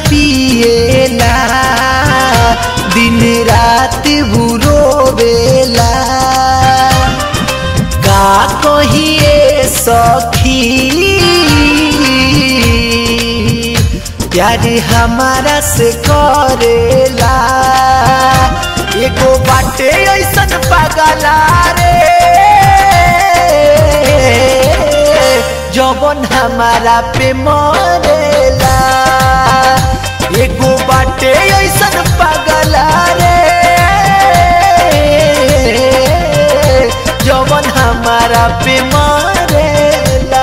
पिएला दिन रात बुरोवेला का कहिए सखी प्यार हमारा से करेला एगो बाटे ऐसन पगला रे जवन हमारा पे मरेला एगो बाटे ऐसन पगला रे जवन हमारा पे मरेला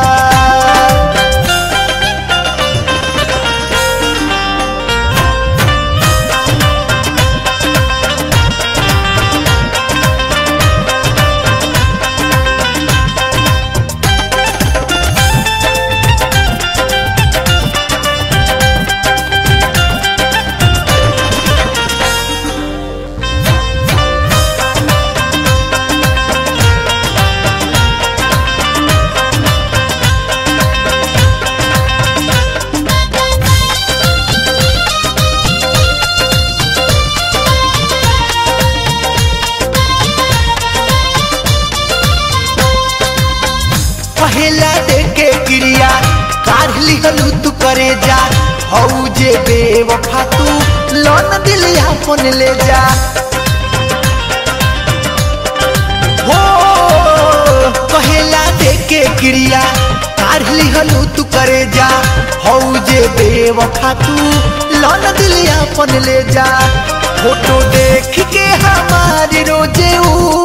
पहला देखे क्रिया काढ़ लिहलू तू करे जा हऊ जे बेवफा तू लोन दिल अपन ले जा हो पहला देखे क्रिया काढ़ लिहलू तू करे जा हऊ जे बेवफा तू लोन दिल अपन ले जा फोटो देख के हमारी रोजे ऊ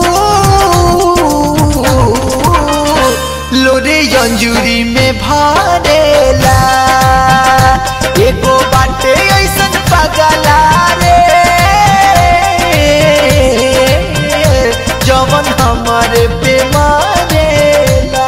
लोरे अंजुरी में भरेला एगो बाटे ऐसन पगला रे जवन हमारे पे मरेला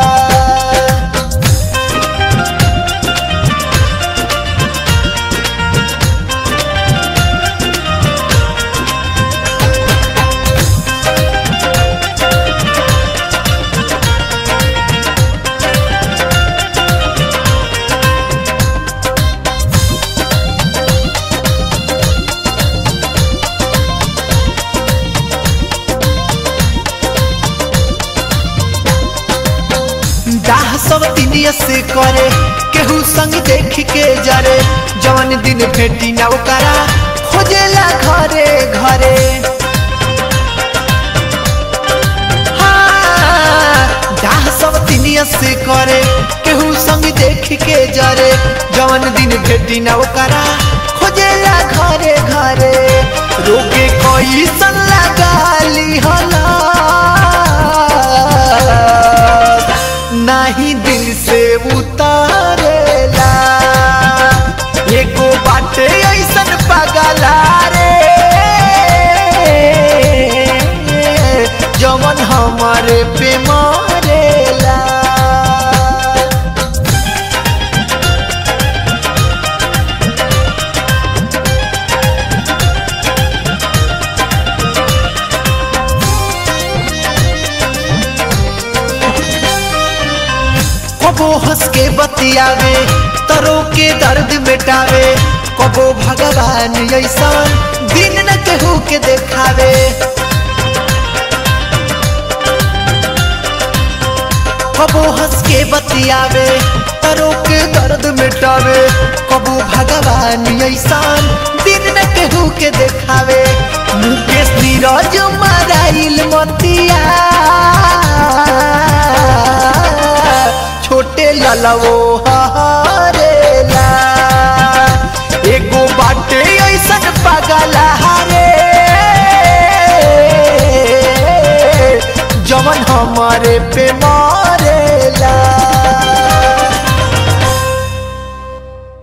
दाह सब दिनिया से करे केहू संग देख के जरे जवन दिन भेटी ना ओकरा खोजेला घरे घरे हाँ, दाह सब दिनिया से करे केहू संग देख के जरे जवन दिन भेटी ना ओकरा खोजेला घरे घरे रोके कोई सन लगाली हला नहीं दिल से उतारेला एगो बाटे ऐसन पगला रे जवन हमारे पे मरेला कबो हंस के बतियावे तरो के दर्द मिटावे कबो भगवान ऐसा दिन न केहू के देखावे कबो हंस के बतियावे तरो के दर्द मिटावे कबो भगवान ऐसा दिन न केहू के देखावे मुकेश नीरज मराइल मतिया छोटे ललवो हरेला एगो बाटे ऐसन पगला रे जवन हमारे पे मारे